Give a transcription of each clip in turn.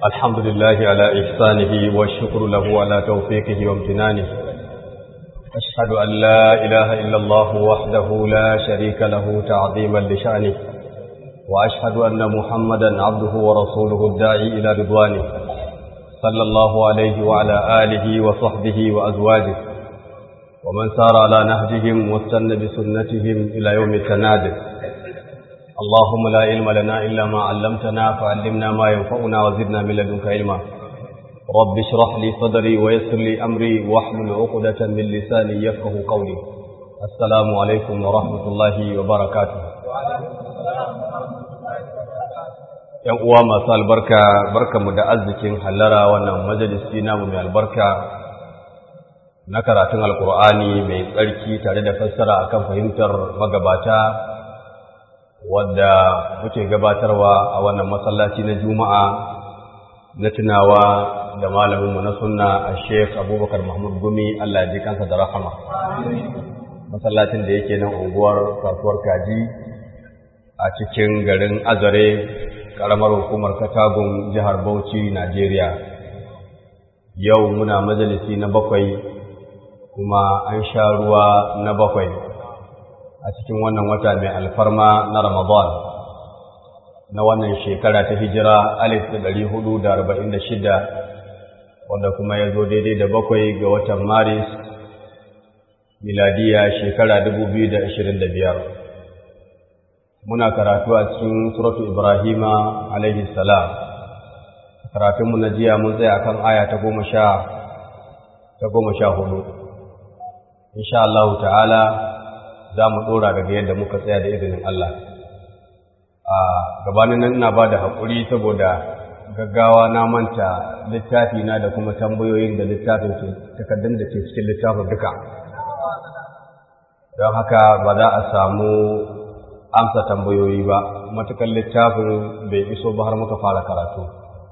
الحمد لله على إحسانه والشكر له على توفيقه وامتنانه أشهد أن لا إله إلا الله وحده لا شريك له تعظيما لشأنه وأشهد أن محمدا عبده ورسوله الداعي إلى رضوانه صلى الله عليه وعلى آله وصحبه وأزواجه ومن سار على نهجهم واستنى بسنتهم إلى يوم التنادي اللهم لا علم لنا إلا ما علمتنا فعلمنا ما ينفعنا وزدنا من لدنك علما رب اشرح لي صدري ويسر لي أمري واحلل عقدة من لساني يفقه قولي السلام عليكم ورحمة الله وبركاته ‘Yan uwa masu albarka, barkanmu da arzikin hallara wannan majalisi namu mai albarka na karatun Alƙur'ani mai tsarki tare da fassara akan fahimtar magabata wadda muke gabatarwa a wannan masallaci na juma'a na tunawa da malaminmu na sunna a sheikh abubakar mahmud gumi allah ji kansa da rahama masallacin da yake nan unguwar kasuwar kaji a cikin garin azare karamar hukumar katagun jihar bauchi najeriya yau muna majalisi na bakwai kuma an sha ruwa na bakwai a cikin wannan wata mai alfarma na Ramadan na wannan shekara ta hijira alif da ɗari hudu da arba'in da shida wanda kuma ya zo daidai da bakwai ga watan Maris miladiya shekara dubu biyu da ashirin da biyar. Muna karatu a cikin suratu Ibrahima alaihi salam. Karatunmu na jiya mun tsaya kan aya ta goma sha ta goma sha hudu. Insha Allah ta'ala za mu ɗora daga yadda muka tsaya da izinin Allah. A gabanin nan ina ba da haƙuri saboda gaggawa na manta littafi na da kuma tambayoyin da littafin ke takardun da ke cikin littafin duka. Don haka ba za a samu amsa tambayoyi ba, matukan littafin bai iso ba har muka fara karatu.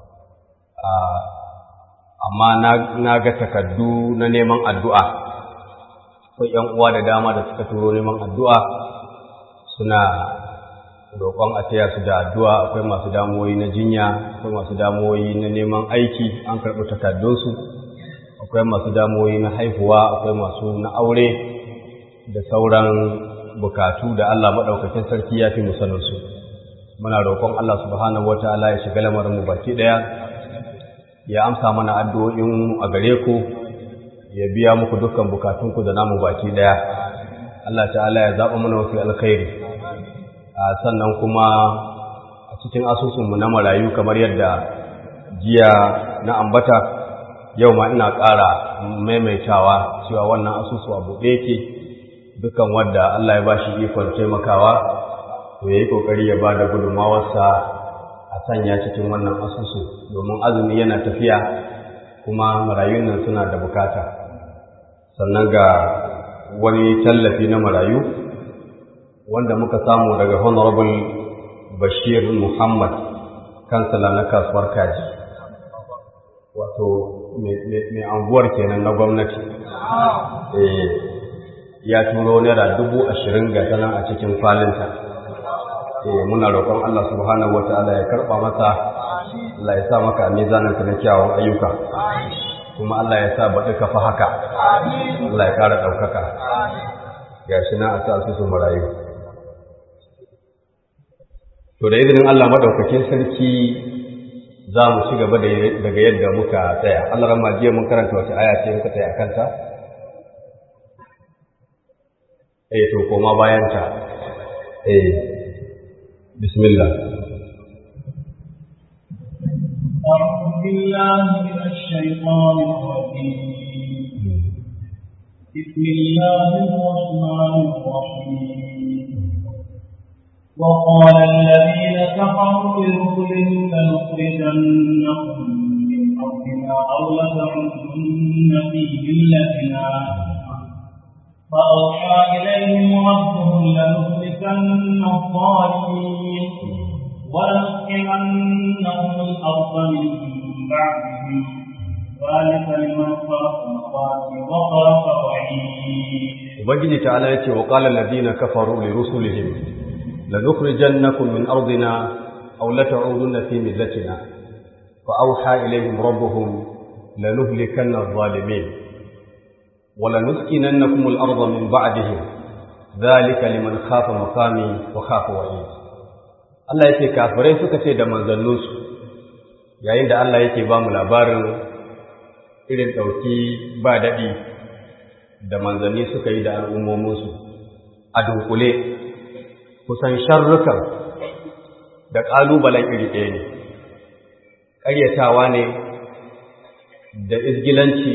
Amma na ga takardu na neman addu'a. akwai ‘yan uwa da dama da suka turo neman addu'a suna roƙon a taya su da addu'a akwai masu damuwoyi na jinya akwai masu damuwoyi na neman aiki an karɓi takardunsu akwai masu damuwoyi na haihuwa akwai masu na aure da sauran bukatu da Allah maɗaukakin sarki ya fi musaninsu muna roƙon Allah subhanahu wa ta'ala ya shiga lamarinmu baki ɗaya ya amsa mana addu'o'in a gare ku ya biya muku dukkan bukatunku da namu baki daya Allah ta'ala ya zaɓa mana wasu alkhairi a sannan kuma a cikin asusunmu na marayu kamar yadda jiya na ambata yau ma ina ƙara maimaitawa cewa wannan asusu a buɗe yake dukkan wadda Allah ya bashi ikon taimakawa to yayi kokari ya bada gudunmawarsa a sanya cikin wannan asusu domin azumi yana tafiya kuma marayun nan suna da bukata sannan ga wani tallafi na marayu wanda muka samu daga honorable bashir muhammad kansala na kasuwar kaji wato mai anguwar kenan na gwamnati ya turo naira dubu ashirin ga tana a cikin falinta muna roƙon allah subhanahu wa ta'ala ya karɓa masa Allah ya sa maka mizaninka na kyawun ayyuka kuma Allah ya sa baɗi ka fa haka Allah ya ƙara ɗaukaka ga shi na a sa su su marayu to da izinin Allah maɗaukakin sarki za mu ci gaba daga yadda muka tsaya Allah rama jiya mun karanta wace aya ce muka tsaya kanta eh to koma bayan ta eh bismillah أعوذ بالله من الشيطان الرجيم بسم الله الرحمن الرحيم وقال الذين كفروا لرسلهم لنخرجنكم من أرضنا أو لتعودن في ملتنا فأوحى إليهم ربهم لنهلكن الظالمين ولنسكننهم الأرض من بعدهم ذلك لمن خاف مقامي وخاف وعيد ubangiji ta'ala yace wa qala alladhina kafaru li rusulihim lanukhrijannakum min ardina aw la ta'udunna fi millatina fa auha ilaihim rabbuhum lanuhlikanna adh-dhalimin wa lanuskinannakum al-ardha min ba'dihim dhalika liman khafa maqami wa khafa wa'id Allah yake kafirai suka ce da manzanninsu yayin da Allah yake ba mu labarin irin ɗauki ba daɗi da manzanni suka yi da al'ummominsu a dunkule kusan sharrukan da ƙalubalen iri ɗaya ne ƙaryatawa ne da izgilanci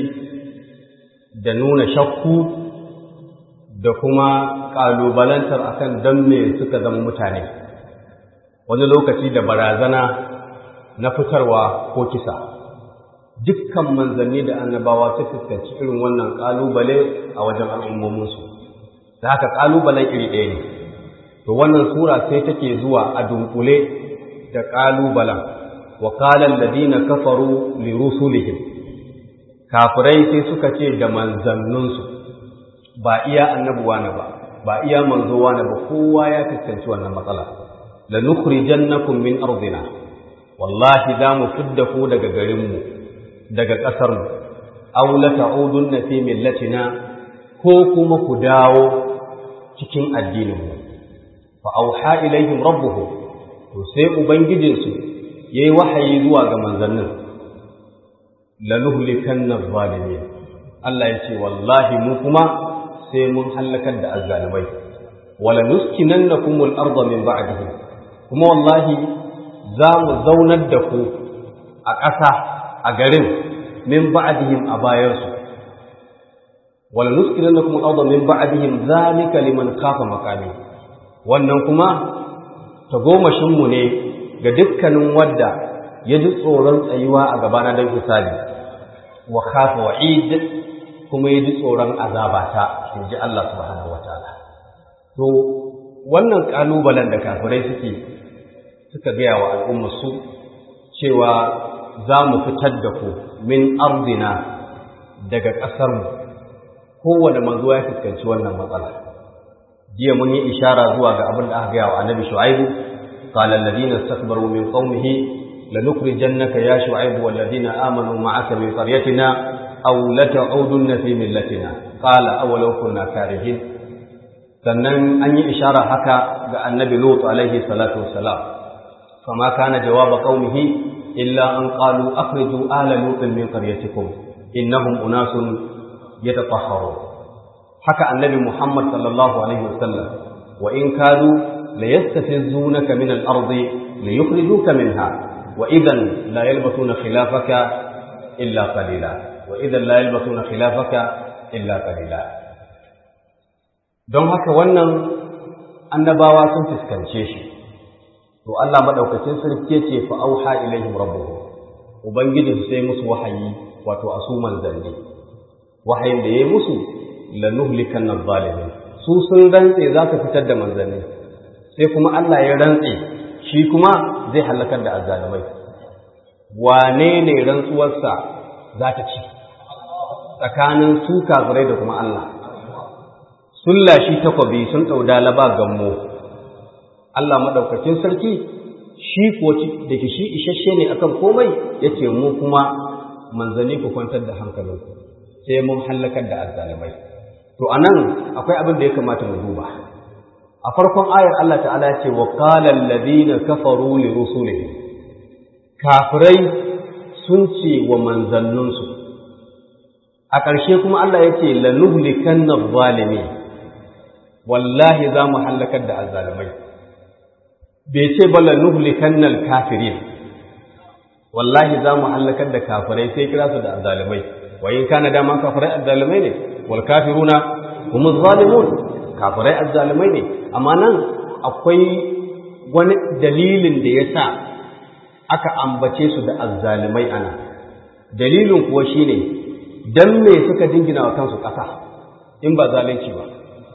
da nuna shakku da kuma ƙalubalantar akan don me suka zama mutane wani lokaci da barazana na fitarwa ko kisa dukkan manzanni da annabawa su fuskanci irin wannan ƙalubale a wajen al'ummominsu da haka ƙalubalen iri ɗaya ne to wannan sura sai take zuwa a dunkule da ƙalubalen wa qalan ladina kafaru li rusulihim kafirai sai suka ce da manzanninsu ba iya annabuwa na ba ba iya manzowa na ba kowa ya fuskanci wannan matsala la nukhrijannakum min ardina wallahi za mu fidda ku daga garinmu daga ƙasarmu aw la ta'udunna fi millatina ko kuma ku dawo cikin addininmu fa auha ilaihim rabbuhum to sai ubangijinsu yayi wahayi zuwa ga manzannin lanuhlikanna zalimin Allah ya ce wallahi mu kuma sai mun halakar da azzalimai wala nuskinannakumul arda min ba'dihim kuma wallahi za mu zaunar da ku a ƙasa a garin min ba'dihim a bayansu wala nuskinannakumul arda min ba'dihim zalika liman khafa maqami wannan kuma tagomashinmu ne ga dukkanin wadda ya ji tsoron tsayuwa a gabana don hisabi wa khafa wa'id kuma ya ji tsoron azabata in ji Allah subhanahu wataala to wannan kalubalen da kafirai suke suka gaya wa al'ummar su cewa za mu fitar da ku min ardina daga ƙasarmu kowane manzo ya fuskanci wannan matsala jiya mun yi ishara zuwa ga abin da aka gaya wa annabi shu'aibu qala alladhina istakbaru min qaumihi lanukhrijannaka ya shu'aibu walladhina amanu ma'aka min qaryatina aw lata'udunna fi millatina qala awalau kunna karihin sannan an yi ishara haka ga annabi lut alaihi salatu wassalam fama kana jawaba qaumihi illa an qalu akhriju ala lut min qaryatikum innahum unasun yatatahharun haka annabi Muhammad sallallahu alaihi wasallam wa in kadu la yastafizunaka min al-ard li yukhrijuka minha wa idan la yalbasuna khilafaka illa qalila wa idan la yalbasuna khilafaka illa qalila don haka wannan annabawa sun fuskance shi to Allah madaukakin sarki yace fa auha ilaihim rabbuhum ubangiji sai musu wahayi wato asuman zanne wahayin da yayi musu lanuhlikan zalimin su sun rantse za su fitar da manzanni sai kuma Allah ya rantse shi kuma zai halakar da azzalimai wane ne rantsuwarsa za ta ci tsakanin su kafirai da kuma Allah sun lashi takwabi sun ɗauda laba gammo Allah maɗaukakin sarki shi ko da ke shi isasshe ne akan komai ya ce mu kuma manzanni ku kwantar da hankalinku sai mun hallakar da azzalimai to anan akwai abin da ya kamata mu duba a farkon ayar Allah ta'ala ya ce wa qala alladhina kafaru li rusulihim kafirai sun ce wa manzanninsu a ƙarshe kuma Allah ya ce lanuhlikanna zalimi wallahi za mu hallakar da azzalimai bai ce ba lanuhlikanna kafirin wallahi za mu hallakar da kafirai sai kira su da azzalimai wa in kana dama kafirai azzalimai ne wal kafiruna hum zalimun kafirai azzalimai ne amma nan akwai wani dalilin da yasa aka ambace su da azzalimai ana dalilin kuwa shine dan me suka jingina wa kansu ƙasa in ba zalunci ba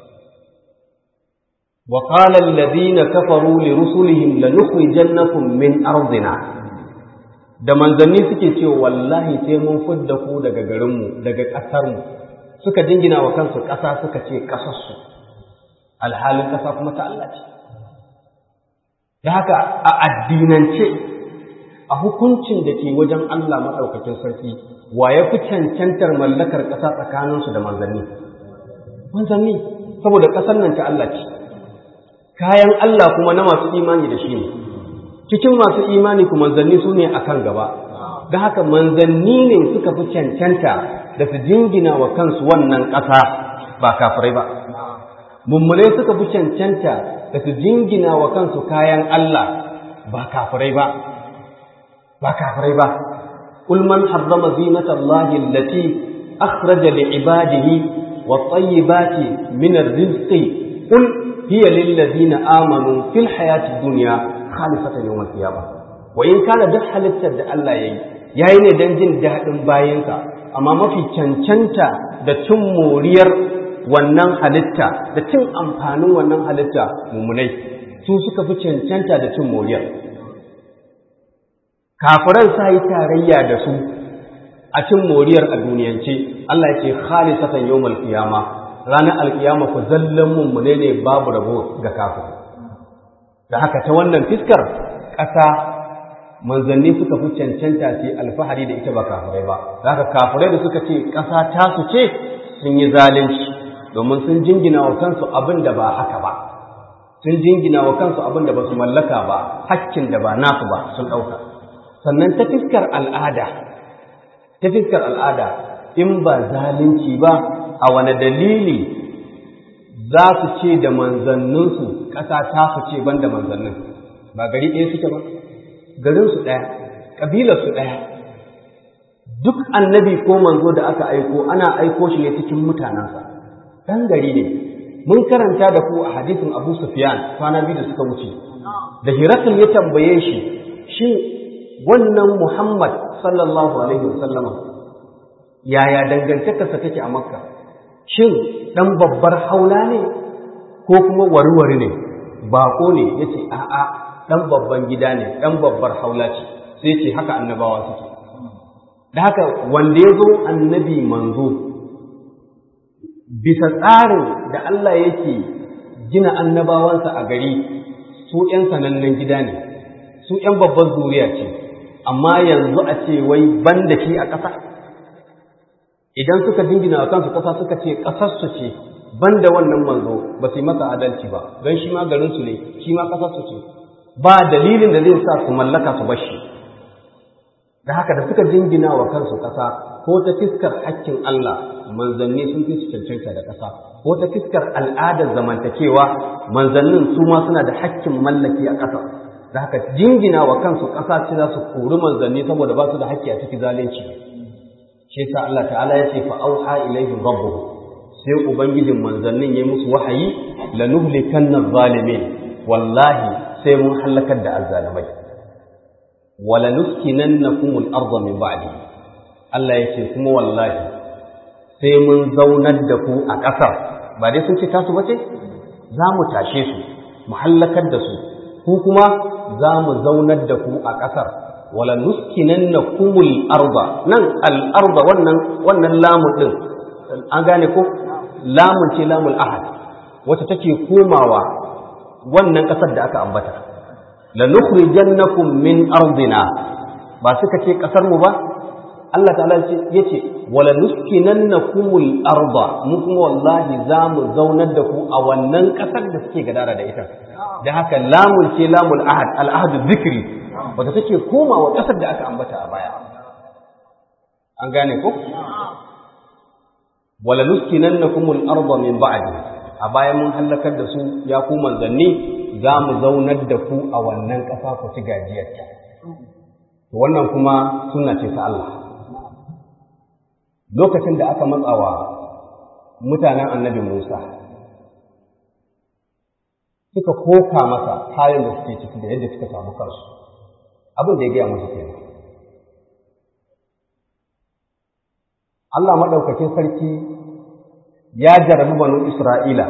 wa qala alladhina kafaru li rusulihim lanukhrijannakum min ardina da manzanni suke cewa wallahi sai mun fidda ku daga garinmu daga ƙasarmu suka jingina wa kansu ƙasa suka ce ƙasarsu alhalin ƙasa kuma ta Allah ce da haka a addinance a hukuncin da ke wajen Allah maɗaukakin sarki wa ya fi cancantar mallakar ƙasa tsakaninsu da manzanni manzanni saboda ƙasar nan ta Allah ce kayan Allah kuma na masu imani da shi ne cikin masu imani kuma manzanni su ne akan gaba da haka manzanni ne suka fi cancanta da su jingina wa kansu wannan ƙasa ba kafirai ba mummunai suka fi cancanta da su jingina wa kansu kayan Allah ba kafirai ba ba kafirai ba قل من حرم زينة الله التي أخرج لعباده والطيبات من الرزق قل هي للذين آمنوا في الحياة الدنيا خالصة يوم القيامة وإن كان دح halittar da Allah yayi yayi ne dan jin daɗin bayansa amma mafi cancanta da cin moriyar wannan halitta da cin amfanin wannan halitta mummunai su suka fi cancanta da cin moriyar kafiran sa yi tarayya da su a cin moriyar a duniyance Allah ya ce khalisatan yawmal qiyama ranar alkiyama ku zallan mummune ne babu rabo ga kafir da haka ta wannan fiskar ƙasa manzanni suka fi cancanta su alfahari da ita ba kafirai ba da haka kafirai da suka ce ƙasa ta su ce sun yi zalunci domin sun jingina wa kansu abin da ba haka ba sun jingina wa kansu abin da ba su mallaka ba hakkin da ba nasu ba sun ɗauka sannan ta fiskar al'ada ta fiskar al'ada in ba zalunci ba a wane dalili za su ce da manzanninsu ƙasa ta su ce ban da manzannin ba gari ɗaya suke ba garinsu ɗaya ƙabilarsu ɗaya duk annabi ko manzo da aka aiko ana aiko shi ne cikin mutanensa ɗan gari ne mun karanta da ku a hadisin abu sufyan kwana biyu da suka wuce da hirakul ya tambaye shi shin wannan muhammad sallallahu alaihi wasallama yaya dangantakarsa take a makka shin ɗan babbar haula ne ko kuma warware ne baƙo ne ya ce a'a ɗan babban gida ne ɗan babbar haula ce sai ce haka annabawa suke da haka wanda ya zo annabi manzo bisa tsarin da Allah yake gina annabawansa a gari su ‘yan sanannen gida ne su ‘yan babbar zuriya ce amma yanzu a ce wai ban da shi a ƙasa idan suka dingina a kansu ƙasa suka ce ƙasarsu ce ban da wannan manzo ba su yi masa adalci ba don shi ma garinsu ne shi ma ƙasarsu ce ba dalilin da zai sa su mallaka su bashi da haka da suka jingina wa kansu ƙasa ko ta fiskar hakkin Allah manzanni sun fi su cancanta da ƙasa ko ta fiskar al'adar zamantakewa manzannin su ma suna da hakkin mallaki a ƙasa da haka jingina wa kansu ƙasa ce za su kori manzanni saboda ba su da hakki a cikin zalunci shi sa Allah ta'ala ya ce fa auha ilaihim rabbuhum sai ubangijin manzannin ya musu wahayi lanuhlikanna zalimin wallahi sai mun halakar da azzalimai wala nuskinannakum al-ardha min ba'di Allah yake kuma wallahi sai mun zaunar da ku a ƙasar ba dai sun ce tasu bace za mu tashe su mu halakar da su ku kuma za mu zaunar da ku a ƙasar wala nuskinannakum al-ardha nan al-ardha wannan wannan lamun din an gane ko lamun ce lamul ahad wacce take komawa wannan ƙasar da aka ambata la nukhrijannakum min ardina ba suka ce ƙasar mu ba Allah ta'ala yace wala nuskinannakumul arda mu kuma wallahi za mu zaunar da ku a wannan ƙasar da suke gadara da ita da haka lamun ce lamul ahad al ahadu zikri wacce take komawa ƙasar da aka ambata a baya an gane ko wala nuskinannakumul arda min ba'di a bayan mun halakar da su ya ku manzanni za mu zaunar da ku a wannan ƙasa ku ci gajiyarta to wannan kuma sunna ce ta Allah lokacin da aka matsawa mutanen annabi Musa suka koka masa halin da suke ciki da yadda suka samu kansu abin da ya gaya musu kenan Allah maɗaukakin sarki ya jarabi banu Isra'ila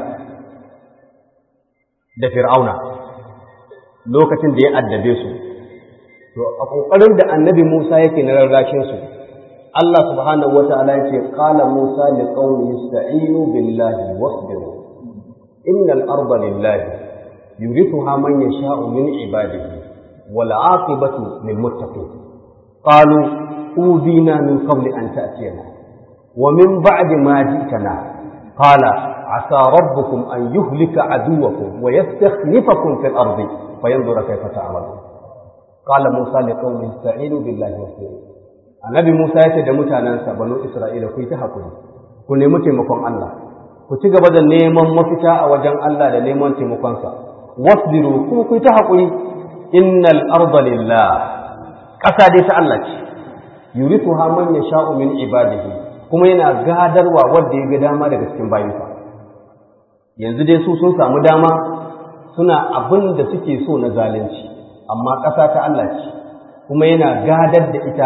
da Fir'auna lokacin da ya addabe su, to a ƙoƙarin da annabi Musa yake na rarrashinsu, Allah subhanahu wa ta'ala yake ƙala Musa li ƙauni sta'inu billahi wasbiru innal arda lillahi yurithuha man yasha'u min ibadihi wal aqibatu lil muttaqin qalu udina min qabli an ta'tiyana wa min ba'di ma ji'tana qala asa rabbukum an yuhlika aduwakum wa yastakhlifakum fil ardi fayanzura kayfa ta'malun qala musa liqaumihi ista'inu billahi wasbiru annabi musa yace da mutanansa banu isra'ila ku yi ta hakuri ku nemi taimakon Allah ku ci gaba da neman mafita a wajen Allah da neman taimakonsa wasbiru kuma ku ta haƙuri innal arda lillah ƙasa dai ta Allah ce yurithuha man yasha'u min ibadihi kuma yana gadarwa wanda ya ga dama daga cikin bayinsa yanzu dai su sun samu dama suna abin da suke so na zalunci amma ƙasa ta Allah ce kuma yana gadar da ita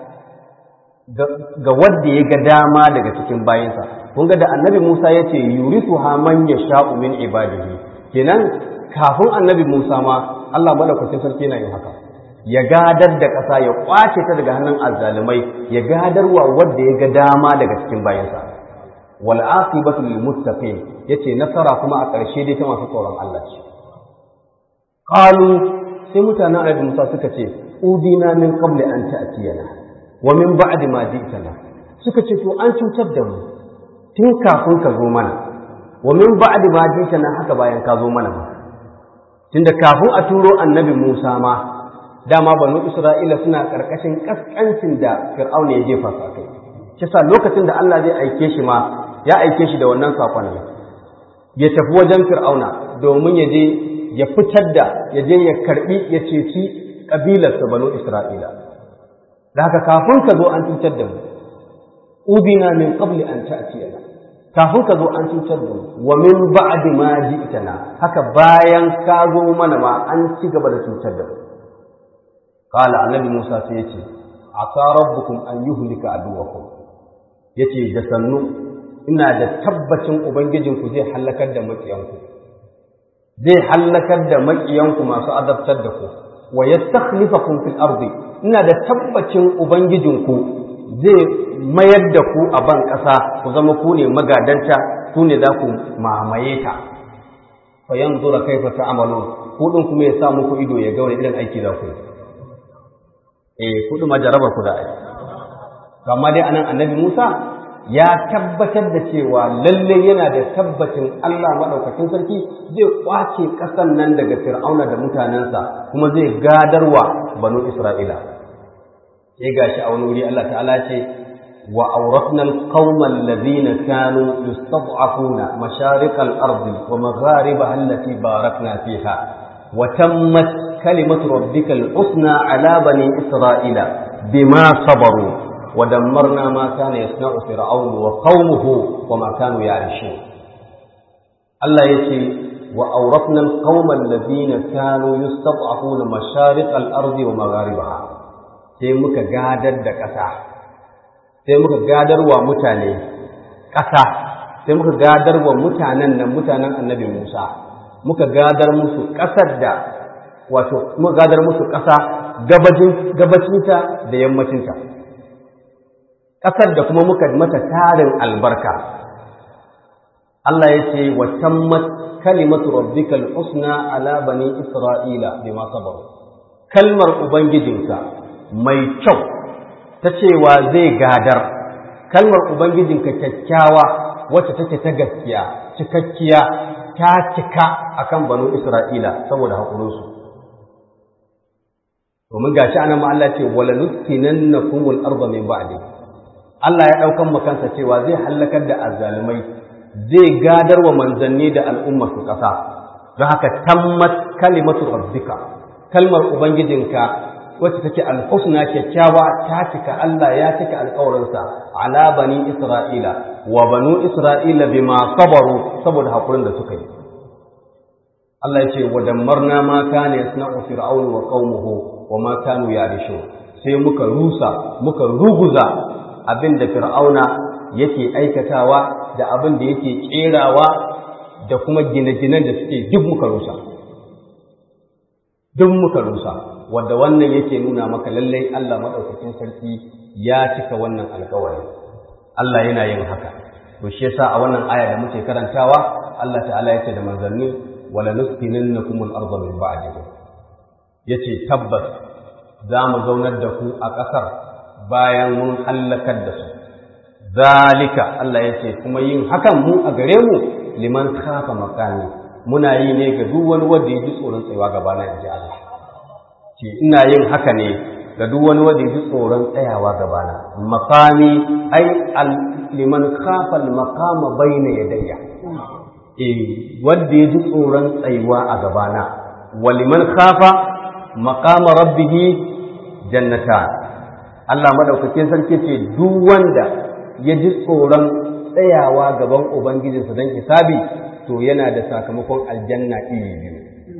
ga wanda ya ga dama daga cikin bayinsa kun ga da annabi Musa ya ce yurisu ha man yasha'u min ibadihi kenan kafin annabi Musa ma Allah madaukakin sarki yana yin haka ya gadar da ƙasa ya kwace ta daga hannun azzalumai ya gadarwa wanda ya ga dama daga cikin bayinsa wal aqibatu lil muttaqin yace nasara kuma a ƙarshe dai ta masu tsoron Allah ce qalu sai mutanen annabi Musa suka ce udina min qabli an ta'tiyana wa min ba'di ma ji'tana suka ce to an cutar da mu tun kafin ka zo mana wa min ba'di ma ji'tana haka bayan ka zo mana ba tunda kafin a turo annabi Musa ma dama banu Isra'ila suna karkashin kaskancin da Fir'auna ya jefa su kai kisa lokacin da Allah zai aike shi ma ya aike shi da wannan sakon ya tafi wajen Fir'auna domin ya je ya fitar da ya je ya karbi ya ceci kabilarsa banu Isra'ila da haka kafin ka zo an cutar da mu ubina min qabli an ta'tiyana kafin ka zo an cutar da mu wa min ba'di ma ji'tana haka bayan ka zo mana ma an ci gaba da cutar da mu qala annabi Musa sai yace asa rabbukum an yuhlika aduwakum yace da sannu ina da tabbacin ubangijinku zai halakar da makiyanku zai halakar da makiyanku masu azabtar da ku wa yastakhlifakum fil ardi ina da tabbacin ubangijinku zai mayar da ku a ban ƙasa ku zama ku ne magadanta ku ne za ku mamaye ta fa yanzura kaifa ta'malun ku din kuma ya sa muku ido ya ga wani irin aiki za ku yi eh ku din majarabar ku da aiki amma dai anan annabi Musa ya tabbatar da cewa lalle yana da tabbacin Allah maɗaukakin sarki zai kwace ƙasan nan daga fir'auna da mutanensa kuma zai gadarwa banu isra'ila sai gashi a wani wuri Allah ta'ala ce wa awratna alqawma alladhina kanu yustad'afuna masharik al-ardi wa magharibaha allati barakna fiha wa tammat kalimatu rabbika al-husna ala bani isra'ila bima sabaru ودمرنا ما كان يصنع فرعون وقومه وما كانوا يعرشون الله يتي وأورثنا القوم الذين كانوا يستضعفون مشارق الأرض ومغاربها sai muka gadar da ƙasa sai muka gadar wa mutane ƙasa sai muka gadar wa mutanen nan mutanen annabi Musa muka gadar musu ƙasar da wato muka gadar musu ƙasa gabacinta da yammacinta ƙasar da kuma muka mata tarin albarka Allah ya ce wa tammat kalimatu rabbikal husna ala bani isra'ila bima sabaru kalmar ubangijinka mai kyau ta cewa zai gadar kalmar ubangijinka kyakkyawa wacce take ta gaskiya cikakkiya ta cika akan banu isra'ila saboda haƙurinsu domin gashi anan ma Allah ce wala nuskinannakumul arda min ba'di Allah ya ɗaukan makansa cewa zai hallakar da azzalumai zai gadar wa manzanni da al'ummar su ƙasa don haka tammat kalimatu rabbika kalmar ubangijinka wacce take alhusna kyakkyawa ta cika Allah ya cika alƙawarinsa ala bani isra'ila wa banu isra'ila bima sabaru saboda haƙurin da suka yi Allah ya ce wa dammarna ma kana yasna'u fir'aunu wa qaumuhu wa ma kanu yarishu sai muka rusa muka ruguza abin da fir'auna yake aikatawa da abin da yake kerawa da kuma gine-ginen da suke duk muka rusa duk muka rusa wanda wannan yake nuna maka lallai Allah maɗaukakin sarki ya cika wannan alkawari Allah yana yin haka to shi yasa a wannan aya da muke karantawa Allah ta'ala yace da manzanni wala nuskinannakum al-ardha min ba'dihi yace tabbas za mu zaunar da ku a ƙasar bayan mun hallakar da su zalika Allah yace kuma yin hakan mu a gare mu liman khafa makani muna yi ne ga duk wani wanda ya ji tsoron tsayawa gaba na inji Allah ce ina yin haka ne ga duk wani wanda ya ji tsoron tsayawa gaba na makami ai liman khafa al-maqama bayna yadayya eh wanda ya ji tsoron tsayuwa a gaba na waliman khafa maqama rabbih jannatan Allah madaukakin sarki ce duk wanda ya ji tsoron tsayawa gaban ubangijinsa don hisabi to yana da sakamakon aljanna iri biyu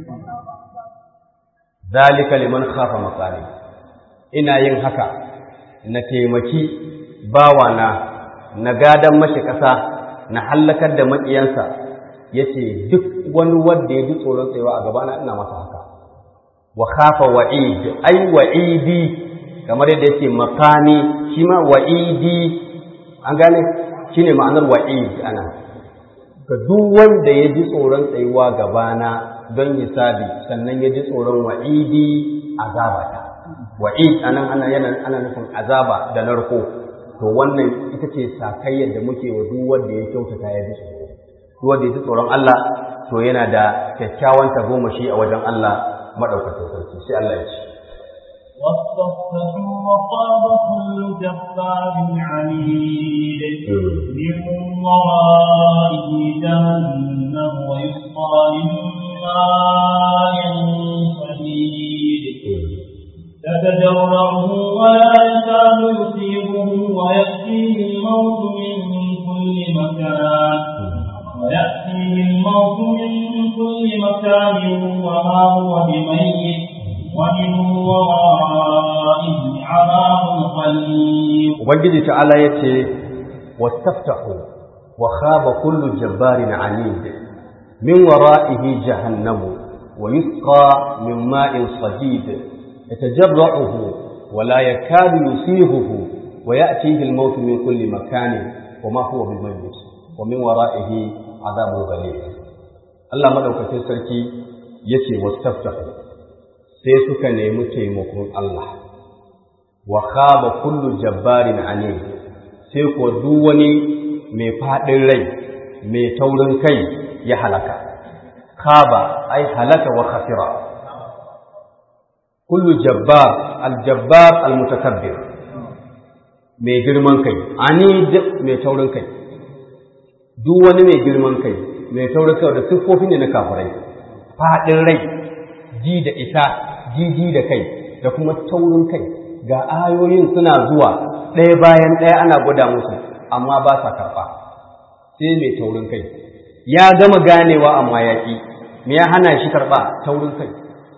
zalika liman khafa maqami ina yin haka na taimaki bawana na gadan mashi ƙasa na hallakar da maƙiyansa yace duk wani wanda ya ji tsoron tsayawa a gabana ina masa haka wa khafa wa'id ai wa'idi kamar yadda yake makani shi ma wa'idi an gane shine ma'anar wa'id ana ga duk wanda ya ji tsoron tsayuwa gabana don hisabi sannan ya ji tsoron wa'idi azabata wa'id anan ana yana ana nufin azaba da narko to wannan ita ce sakayyar da muke wa duk wanda ya kyautata ya ji tsoro duk wanda ya ji tsoron Allah to yana da kyakkyawan tagomashi a wajen Allah madaukakin sarki sai Allah ya ce واستفتحوا وخاب كل جبار عنيد من ورائه جهنم ويسقى من ماء صديد تتجرعه ولا يكاد يصيبه ويأتيه الموت من كل مكان ويأتيه الموت من كل مكان وما هو بميت ومن ورائه عذاب غليظ ubangiji ta'ala yace wastaftahu wa khaba kullu jabbarin anid min wara'ihi jahannamu wa yusqa min ma'in sadid yatajarra'uhu wa la yakadu yusihuhu wa ya'tihi al-maut min kulli makanin wa ma huwa bimayyit wa min wara'ihi adhabun ghalib Allah madaukakin sarki yace wastaftahu sai suka nemi taimakon Allah wa khaba kullu jabbarin anid sai ko duk wani mai fadin rai mai taurin kai ya halaka khaba ai halaka wa khasira kullu jabbar aljabbar almutakabbir mai girman kai anid mai taurin kai duk wani mai girman kai mai taurin kai da siffofi ne na kafirai fadin rai ji da ita jiji da kai da kuma taurin kai ga ayoyin suna zuwa ɗaya bayan ɗaya ana gwada musu amma ba sa karɓa sai mai taurin kai ya gama ganewa amma ya ƙi me ya hana shi karɓa taurin kai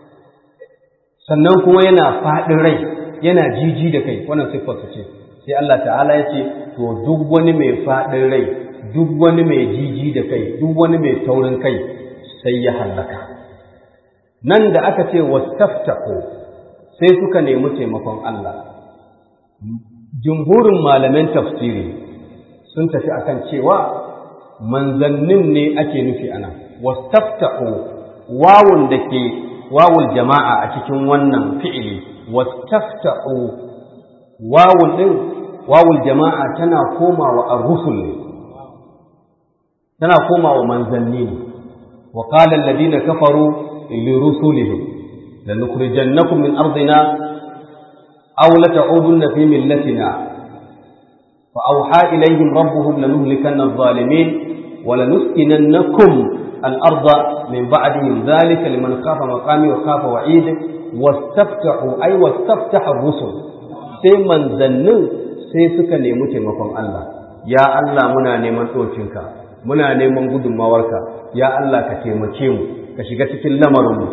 sannan kuma yana faɗin rai yana jiji da kai wannan siffarsa ce sai Allah ta'ala ya ce to duk wani mai faɗin rai duk wani mai jiji da kai duk wani mai taurin kai sai ya hallaka nan da aka ce wastaftahu sai suka nemi taimakon Allah jumhurin malaman tafsiri sun tafi akan cewa manzannin ne ake nufi ana wastaftahu wawun da ke wawul jama'a a cikin wannan fi'ili wastaftahu wawun din wawul jama'a tana komawa ar-rusul ne tana komawa manzanni ne wa qala alladhina kafaru li rusulihim lanukhrijannakum min ardina aw lata'udunna fi millatina fa awha ilayhim rabbuhum lanuhlikanna adh-dhalimin wa lanuskinannakum al-ardha min ba'dihim dhalika liman khafa maqami wa khafa wa'id wastaftahu ay wastaftaha ar-rusul sai manzannin sai suka nemi taimakon Allah ya Allah muna neman ɗokinka muna neman gudunmawarka ya Allah ka taimake mu ka shiga cikin lamarinmu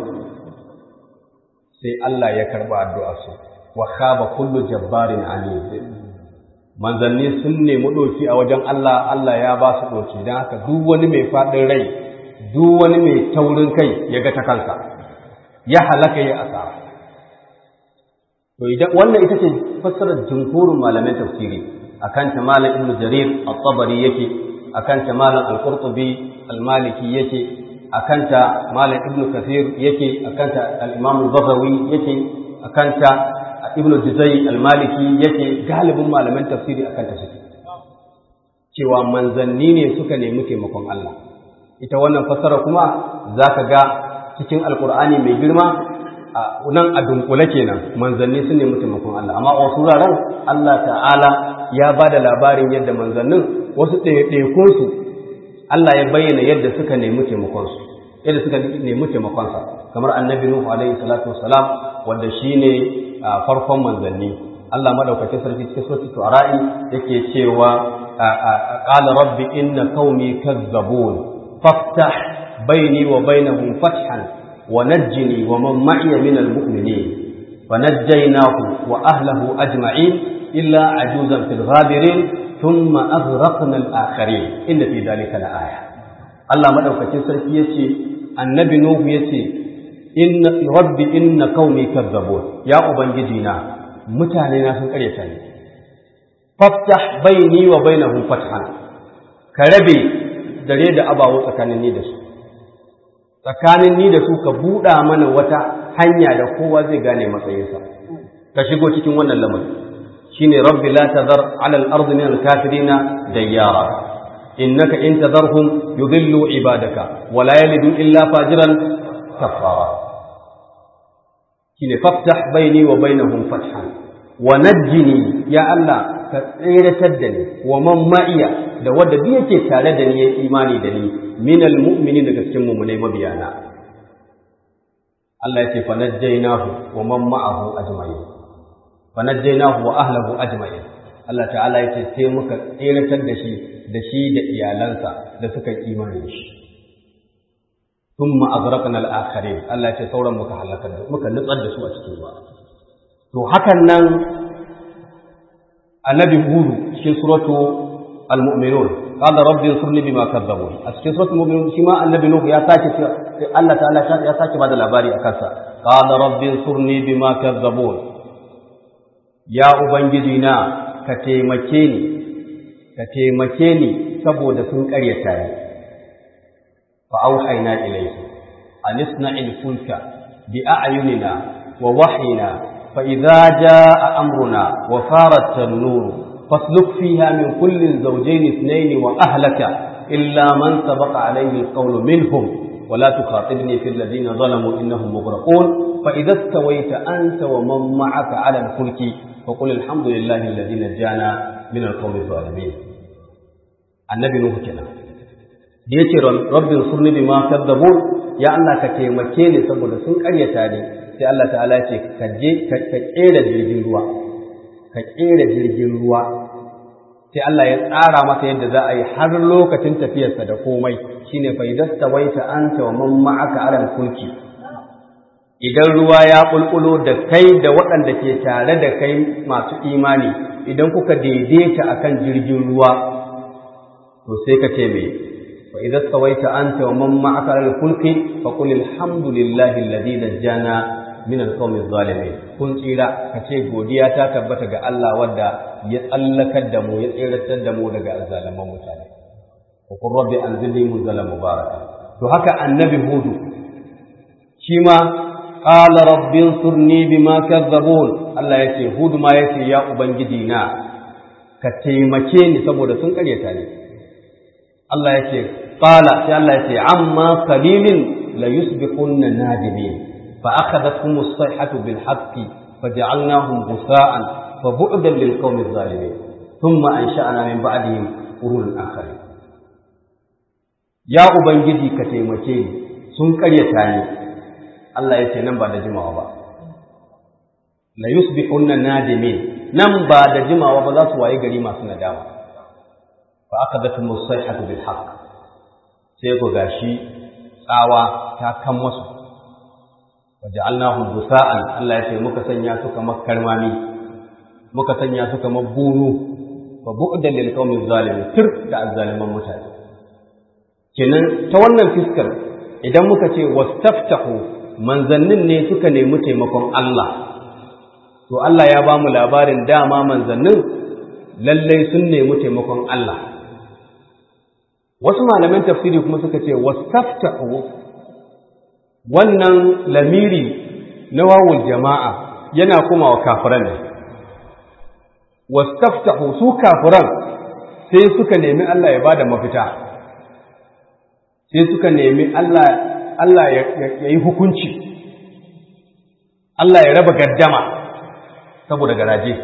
sai Allah ya karɓa addu'arsu wa khaba kullu jabbarin anid manzanni sun nemi ɗoki a wajen Allah Allah ya ba su ɗoki don haka duk wani mai faɗin rai duk wani mai taurin kai ya ga ta kansa ya halaka ya asara to idan wannan ita ce fassarar jumhurin malaman tafsiri akan ta malam ibn jarir at-tabari yake akan ta malam al-qurtubi al-maliki yake akanta malam ibnu kathir yake akanta al-imam al-bazawi yake akanta ibnu juzai al-maliki yake galibin malaman tafsiri akanta suke cewa manzanni ne suka nemi taimakon Allah ita wannan fassara kuma zaka ga cikin alkur'ani mai girma nan a dunkule kenan manzanni sun nemi taimakon Allah amma a wasu wuraren Allah ta'ala ya ba da labarin yadda manzannin wasu ɗaiɗaikunsu Allah ya bayyana yadda suka nemi taimakonsu yadda suka nemi taimakonsa kamar annabi Nuhu alaihi salatu wassalam wanda shine farkon manzanni Allah madaukakin sarki cikin suratul Shu'ara yake cewa qala rabbi inna qaumi kazzabun faftah baini wa bainahum fathan ونجني ومن معي من المؤمنين فنجيناه وأهله أجمعين إلا عجوزا في الغابرين ثم أغرقنا الآخرين إن في ذلك لآية الله مدعوك تسرك يسي النبي نوح يسي إن ربي إن قومي كذبون يا أبنجدنا متعنينا في القرية فافتح بيني وبينهم فتحا كربي دريد أبا وسكنني دسو tsakanin ni da su ka buɗa mana wata hanya da kowa zai gane matsayinsa ka shigo cikin wannan lamari shine rabbi la tadhar ala al-ard min al-kafirina dayyara innaka in tadharhum yudillu ibadaka wa la yalidu illa fajiran kafara shine faftah baini wa bainahum fathan wa najjini ya Allah ka tsiratar da ni wa man ma'iya da wanda duk yake tare da ni ya imani da ni minal mu'mini daga cikin mu'minai mabiyana Allah ya ce fa najjaynahu wa man ma'ahu ajma'in fa najjaynahu wa ahlihi ajma'in Allah ta'ala ya ce sai muka tsiratar da shi da shi da iyalansa da suka yi imani da shi thumma aghraqna al-akharin Allah ya ce sauran muka halaka da muka nutsar da su a cikin ruwa to hakan nan annabi hudu cikin suratu al-mu'minun qala rabbi ansurni bima kadzabun a cikin suratul mu'minun shi ma annabi nuhu ya sake Allah ta'ala ya sake bada labari a kansa qala rabbi ansurni bima kadzabun ya ubangiji na ka taimake ni ka taimake ni saboda sun karyata ni fa auhayna ilayhi an isna'il fulka bi a'yunina wa wahyina fa idza jaa amruna wa farat an-nur فاسلك فيها من كل زوجين اثنين وأهلك إلا من سبق عليه القول منهم ولا تخاطبني في الذين ظلموا إنهم مغرقون فإذا استويت أنت ومن معك على الفلك فقل الحمد لله الذي نجانا من القوم الظالمين النبي نوح كنا yace rabbin surni bima kadzabun ya Allah ka taimake ni saboda sun karyata ni sai Allah ta'ala ya ce ka je ka kera jirgin ruwa ka ƙera jirgin ruwa sai Allah ya tsara masa yadda za a yi har lokacin tafiyarsa da komai shine fa idasta waita anta wa man ma'aka alal fulki idan ruwa ya bulbulo da kai da waɗanda ke tare da kai masu imani idan kuka daidaita akan jirgin ruwa to sai ka ce me fa idasta waita anta wa man ma'aka alal fulki fa qul alhamdulillahi alladhi najjana min alqawmi zalimin kun tsira kace godiya ta tabbata ga Allah wanda ya tsallakar da mu ya tsiratar da mu daga azzalaman mutane wa qur rabbi anzilni munzalan mubaraka to haka annabi hudu shi ma qala rabbi ansurni bima kadzabun Allah yace hudu ma yace ya ubangiji na ka taimake ni saboda sun karyata ni Allah yace qala sai Allah yace amma qalilin la yusbiqunna nadimin فأخذتهم الصيحة بالحق فجعلناهم غثاء فبعدا للقوم الظالمين ثم أنشأنا من بعدهم قرون آخرين يا أبنجدي كتيمتين sun ƙaryata ni Allah ya ce nan ba da jimawa ba la yusbihunna nadimin nan ba da jimawa ba za su waye gari masu nadama fa akadatum as-sayhatu bil haqq sai ku gashi tsawa ta kan masu waja'alnahum gusa'an Allah ya ce muka sanya su kamar karmami muka sanya su kamar bunu fa bu'dan lil qaumiz zalimin tir da azzaliman mutane kenan ta wannan fiskar idan muka ce wastaftahu manzannin ne suka nemi taimakon Allah to Allah ya ba mu labarin dama manzannin lallai sun nemi taimakon Allah wasu malaman tafsiri kuma suka ce wastaftahu wannan lamiri na wawul jama'a yana kuma wa kafiran ne wastaftahu su kafiran sai suka nemi Allah ya bada mafita sai suka nemi Allah Allah ya yi hukunci Allah ya raba gaddama saboda garaje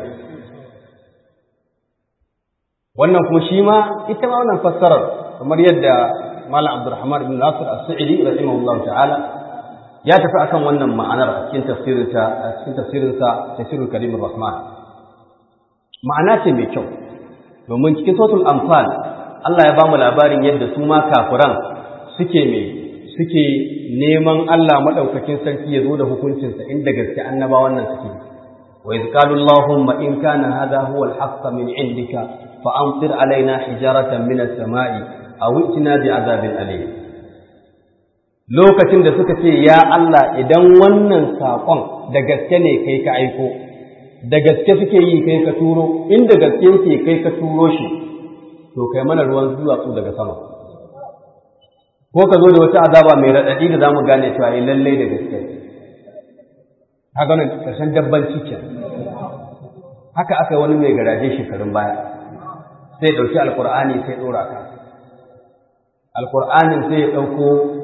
wannan kuma shi ma ita ma wannan fassarar kamar yadda Malam Abdulrahman ibn Nasir As-Sa'idi rahimahullah ta'ala ya tafi akan wannan ma'anar a cikin tafsirinsa a cikin tafsirinsa tafsirul Karim Rahman ma'ana ce mai kyau domin cikin suratul Anfal Allah ya bamu labarin yadda su ma kafiran suke mai suke neman Allah madaukakin sarki ya zo da hukuncinsa inda gaske annabawan nan suke wa iz qalu allahumma in kana hadha huwa al-haqq min indika fa amtir alaina hijaratan min as-sama'i aw itina bi azabin alim lokacin da suka ce ya Allah idan wannan sakon da gaske ne kai ka aiko da gaske suke yi kai ka turo inda gaske yake kai ka turo shi to kai mana ruwan duwatsu daga sama ko ka zo da wata azaba mai raɗaɗi da za mu gane cewa yi lallai da gaske haka wani ƙarshen dabbanci ke haka aka yi wani mai garaje shekarun baya sai ɗauki alkur'ani sai ɗora ka alkur'anin sai ya ɗauko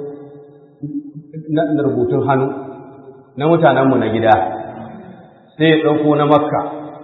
na rubutun hannu na mutanenmu na gida sai ya ɗauko na makka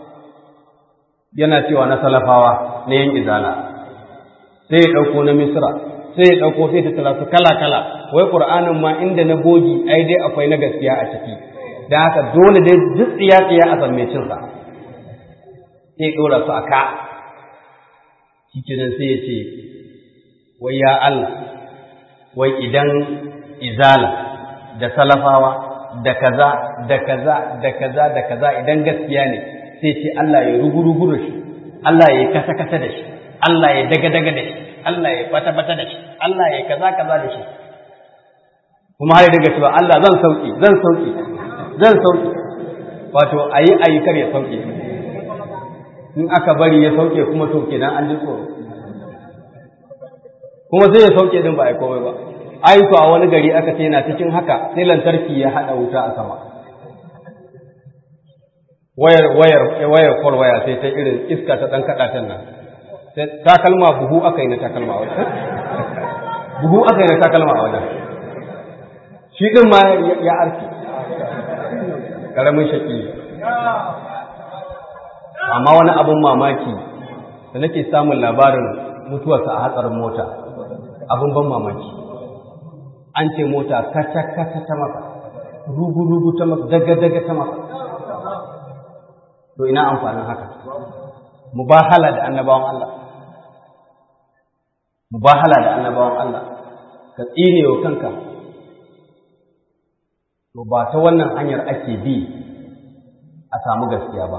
yana cewa na salafawa na yin izala sai ya ɗauko na misra sai ya ɗauko sai ta tara su kala-kala wai ƙur'anin ma inda na bogi ai dai akwai na gaskiya a ciki da haka dole dai duk tsiya-tsiya a san cinsa sai ya ɗora su a ka shi sai ya ce wai ya Allah wai idan izala da salafawa da kaza da kaza da kaza da kaza idan gaskiya ne sai ce Allah ya rugu-rugu da shi Allah ya kasa-kasa da shi Allah ya daga-daga da shi Allah ya bata-bata da shi Allah ya kaza-kaza da shi kuma har daga cewa Allah zan sauki zan sauki zan sauki wato ayi ayi kar ya sauke in aka bari ya sauke kuma to kenan an ji tsoro kuma sai ya sauke din ba ai komai ba ai to a wani gari aka ce yana cikin haka sai lantarki ya hada wuta a sama wayar wayar wayar kol waya sai ta irin iska ta dan kada tan nan takalma buhu aka yi na takalma a wajen buhu aka yi na takalma a wajen shi din ma ya arki karamin shaki amma wani abin mamaki da nake samun labarin mutuwarsa a hatsarin mota abin ban mamaki an ce mota kata-kata ta maka rugu-rugu ta maka daga-daga ta maka to ina amfanin haka mubahala da annabawan Allah mubahala da annabawan Allah ka tsine wa kanka to ba ta wannan hanyar ake bi a samu gaskiya ba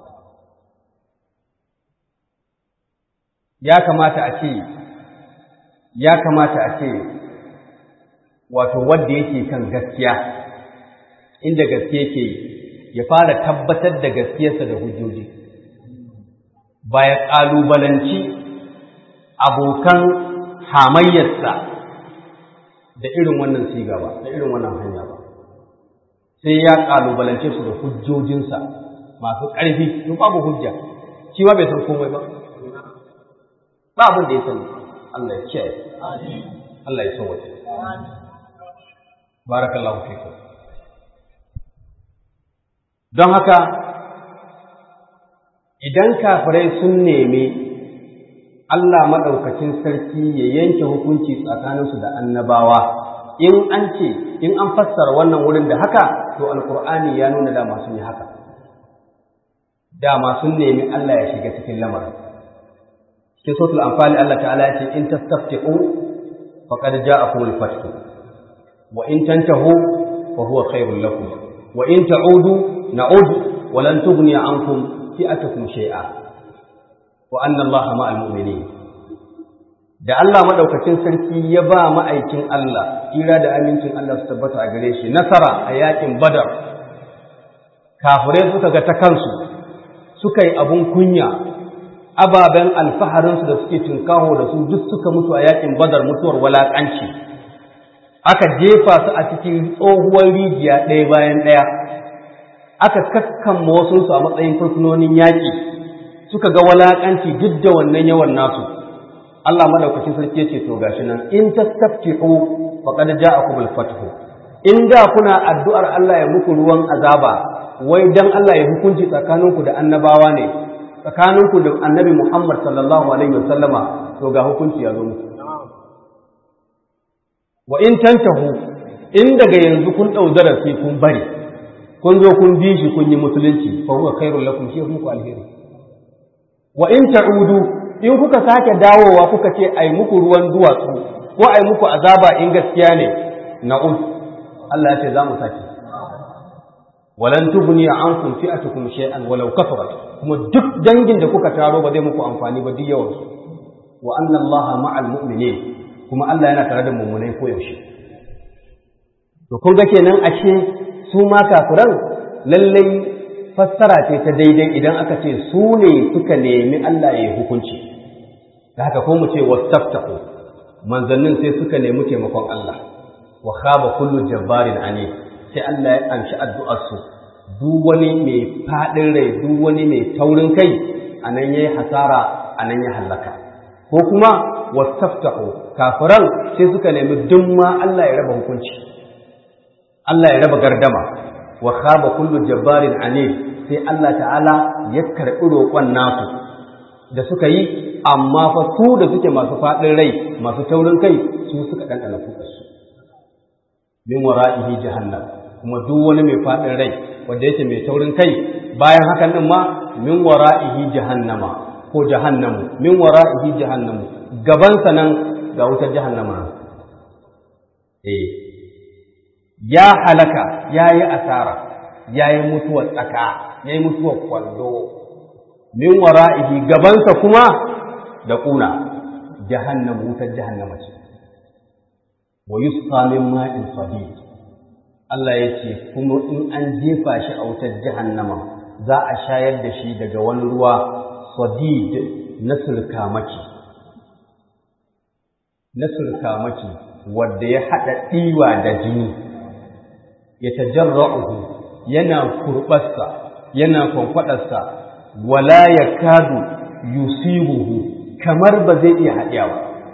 ya kamata a ce ya kamata a ce wato wanda yake kan gaskiya inda gaske yake ya fara tabbatar da gaskiyarsa da hujjoji ba ya ƙalubalanci abokan hamayyarsa da irin wannan siga ba da irin wannan hanya ba sai ya ƙalubalance su da hujjojinsa masu ƙarfi in babu hujja shi ma bai san komai ba ba abin da ya sani Allah ya kiyaye Allah ya sauwace barakallahu fikum don haka idan kafirai sun nemi Allah maɗaukacin sarki ya yanke hukunci tsakaninsu da annabawa in an ce in an fassara wannan wurin da haka to alkur'ani ya nuna dama sun yi haka dama sun nemi Allah ya shiga cikin lamarin cikin sautul amfani Allah ta'ala ya ce in tastafti'u faqad ja'akum al-fath wa in tantahu fa huwa khairul lakum wa in ta'udu na'ud wa lan tughni ankum fi'atukum shay'a wa anna Allaha ma'al mu'minin da Allah madaukakin sarki ya ba ma'aikin Allah ira da amincin Allah su tabbata a gare shi nasara a yakin Badar kafirai suka ga ta kansu suka yi abun kunya ababen alfaharinsu da suke tunkaho da su duk suka mutu a yakin Badar mutuwar walakanci aka jefa su a cikin tsohuwar rijiya ɗaya bayan ɗaya aka kakkamma wasu su a matsayin fursunonin yaƙi suka ga walaƙanci duk da wannan yawan nasu Allah madaukakin sarki ya ce to gashi nan in tastaftihu faqad ja'akum al-fathu in da kuna addu'ar Allah ya muku ruwan azaba wai dan Allah ya hukunci tsakaninku da annabawa ne tsakaninku da annabi Muhammad sallallahu alaihi wasallama to ga hukunci ya zo muku wa in tantahu in daga yanzu kun dau darasi kun bari kun zo kun bi shi kun yi musulunci fa huwa khairul lakum shi muku alheri wa in ta'udu in kuka sake dawowa kuka ce ai muku ruwan duwatsu ko ai muku azaba in gaskiya ne na'ud Allah ya ce za mu sake walan tughni ankum fi'atukum shay'an walau kafarat kuma duk dangin da kuka taro ba zai muku amfani ba duk yawan su wa anna Allaha ma'al mu'minin kuma Allah yana tare da mummunai ko yaushe to kun ga kenan ashe su ma kafiran lallai fassara ce ta daidai idan aka ce su ne suka nemi Allah ya yi hukunci da haka ko mu ce wastaftahu manzannin sai suka nemi taimakon Allah wa khaba kullu jabbarin ani sai Allah ya amshi addu'ar su duk wani mai fadin rai duk wani mai taurin kai anan yayi hasara anan ya halaka ko kuma wastaftahu kafiran sai suka nemi dumma Allah ya raba hukunci Allah ya raba gardama wa khaba kullu jabbarin anid sai Allah ta'ala ya karɓi roƙon nasu da suka yi amma fa su da suke masu faɗin rai masu taurin kai su suka ɗanɗana kuɗarsu min wara'ihi jahannam kuma duk wani mai faɗin rai wanda yake mai taurin kai bayan hakan din ma min wara'ihi jahannama ko jahannamu min wara'ihi jahannamu gabansa nan ga wutar jahannama eh ya halaka ya yi asara ya yi mutuwar tsaka ya yi mutuwar kwallo min wara'ihi gabansa kuma da ƙuna jahannam wutar jahannama ce wa yusqa min ma'in sadid Allah ya ce kuma in an jefa shi a wutar jahannama za a shayar da shi daga wani ruwa sadid na surkamaki na surkamaki wadda ya haɗa ɗiwa da jini ya tajarra'uhu yana kurɓarsa yana kwankwaɗarsa wala ya kadu yusibuhu kamar ba zai iya haɗiyawa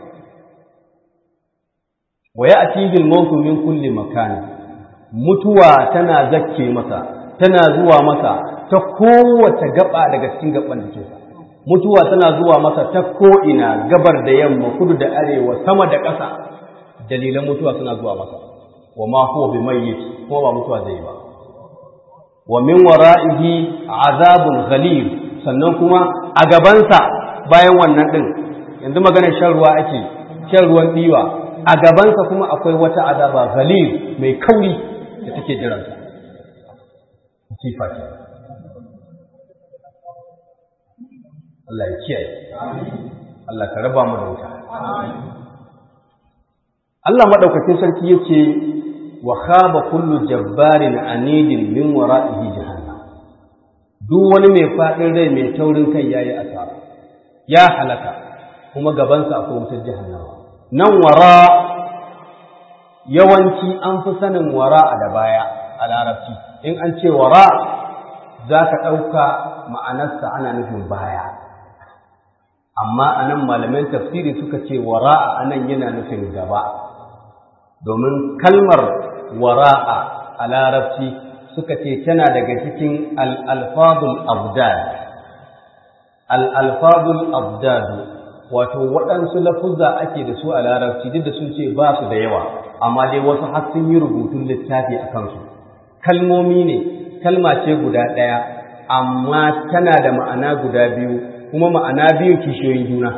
wa ya atihil mautu min kulli makani mutuwa tana zakke masa tana zuwa masa ta kowace gaba daga cikin gaban jikinsa mutuwa tana zuwa masa ta ko'ina gabar da yamma kudu da arewa sama da ƙasa dalilan mutuwa suna zuwa masa wa ma huwa bi mayyit kuma ba mutuwa zai ba wa min wara'ihi azabun ghalib sannan kuma a gabansa bayan wannan din yanzu maganar shan ruwa ake shan ruwan diwa a gabansa kuma akwai wata azaba ghalib mai kauri da take jiransa sifa ce Allah ya kiyaye Allah ka raba mu da wuta Allah madaukakin sarki yace wa khaba kullu jabbarin anidin min wara'ihi jahannam duk wani mai fadin rai mai taurin kai yayi asara ya halaka kuma gabansa akwai wutar jahannama nan wara yawanci an fi sanin wara a da baya a larabci in an ce wara za ka ɗauka ma'anarsa ana nufin baya amma a nan malaman tafsiri suka ce wara'a a nan yana nufin gaba domin kalmar wara'a a larabci suka ce tana daga cikin al'alfadul abdad al'alfadul abdad wato waɗansu lafuzza ake da su a larabci duk da sun ce ba su da yawa amma dai wasu har sun yi rubutun littafi a kansu kalmomi ne kalma ce guda ɗaya amma tana da ma'ana guda biyu kuma ma'ana biyu kishiyoyin juna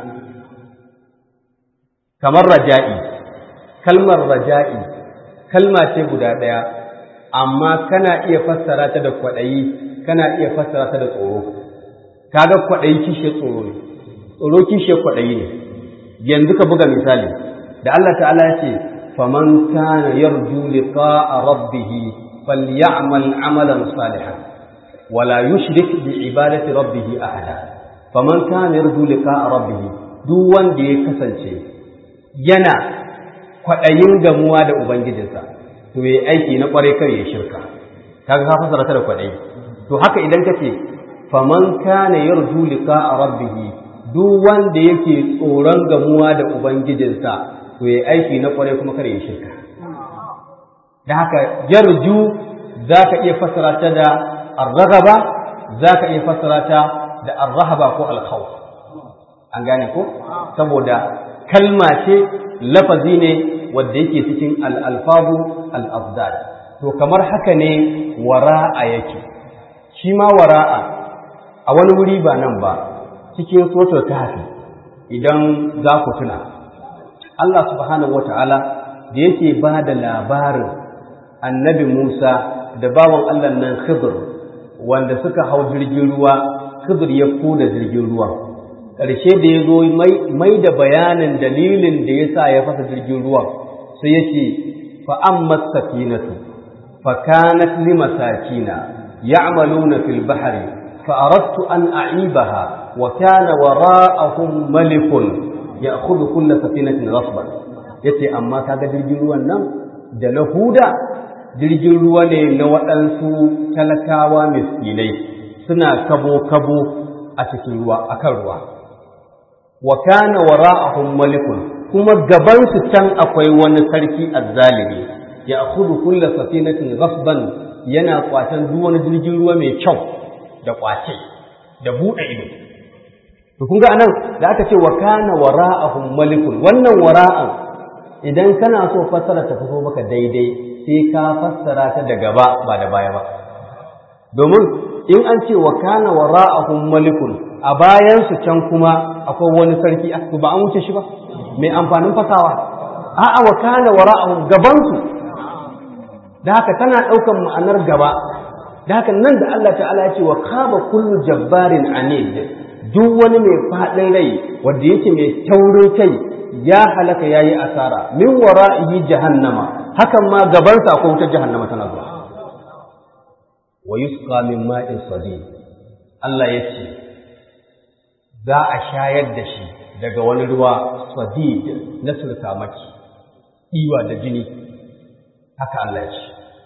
kamar raja'i kalmar raja'i kalma ce guda ɗaya amma kana iya fassara ta da kwaɗayi kana iya fassara ta da tsoro kaga kwaɗayi kishiyar tsoro ne tsoro kishiyar kwaɗayi ne yanzu ka buga misali da Allah ta'ala ya ce faman kana yarju liqa'a rabbih falyamal amalan salihan wala yushrik bi ibadati rabbih ahada faman kana yarju liqa'a rabbih duk wanda ya kasance yana kwaɗayin gamuwa da ubangijinsa to yayi aiki na kwarai kar ya shirka kaga ka fasara ta da kwaɗayi to haka idan kace faman kana yarju liqa'a rabbih duk wanda yake tsoron gamuwa da ubangijinsa to yayi aiki na kwarai kuma kar ya shirka da haka yarju zaka iya fasara ta da ar-raghaba zaka iya fasara ta da ar-rahaba ko al-khawf an gane ko saboda kalma ce lafazi ne wanda yake cikin al-alfabu al-afdal to kamar haka ne wara'a yake shi ma wara'a a wani wuri ba nan ba cikin suratul kahfi idan za ku tuna Allah subhanahu wata'ala da yake ba da labarin annabi Musa da bawan Allah nan Khidr wanda suka hau jirgin ruwa Khidr ya koda jirgin ruwa ƙarshe da ya zo mai da bayanin dalilin da ya sa ya fasa jirgin ruwan sai ya ce fa'ammas safinatu fa kanat limasakina ya'maluna fil bahri فأردت أن أعيبها وكان وراءهم ملك يأخذ كل سفينة غصبا yace amma kaga jirgin ruwan nan da na huda jirgin ruwa ne na waɗansu talakawa miskinai suna kabo-kabo a cikin ruwa akan ruwa wa kana wara'ahum malikun kuma gaban su can akwai wani sarki azzalimi ya akhudhu kull safinatin ghasban yana kwatan duk wani jirgin ruwa mai kyau da kwace da buɗe ido to kun ga anan da aka ce wa kana wara'ahum malikun wannan wara'an idan kana so fassara ta fito maka daidai sai ka fassara ta da gaba ba da baya ba domin in an ce wa kana wara'ahum malikun a bayan su can kuma akwai wani sarki to ba an wuce shi ba mai amfanin fasawa a'a wa kana wara'ahum gaban su da haka tana ɗaukan ma'anar gaba da haka nan da Allah ta'ala ya ce wa kaba kullu jabbarin anid duk wani mai faɗin rai wanda yake mai taurin kai ya halaka yayi asara min wara'ihi jahannama hakan ma gaban sa akwai wutar jahannama tana zuwa wa yusqa min ma'in sadid Allah ya ce za a shayar da shi daga wani ruwa sadid na sulkamaki iwa da jini haka Allah ya ce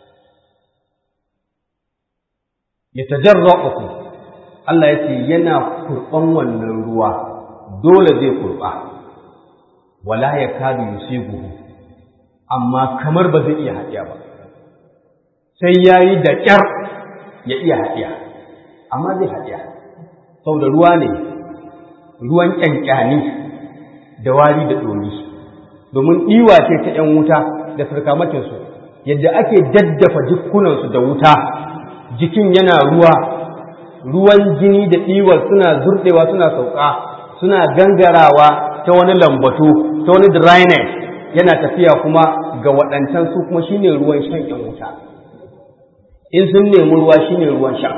ya tajarra'uhu Allah ya ce yana kurban wannan ruwa dole zai kurba wala ya kadu yusibuhu amma kamar ba zai iya haɗiya ba sai yayi da ƙyar ya iya haɗiya amma zai haɗiya saboda ruwa ne ruwan ƙyanƙyani da wari da ɗomi domin ɗiwa ce ta ‘yan wuta da sarkamakinsu yadda ake daddafa jikunansu da wuta jikin yana ruwa ruwan jini da ɗiwar suna zurɗewa suna sauka suna gangarawa ta wani lambatu ta wani dryness yana tafiya kuma ga waɗancan su kuma shine ruwan shan ‘yan wuta in sun nemi ruwa shine ruwan sha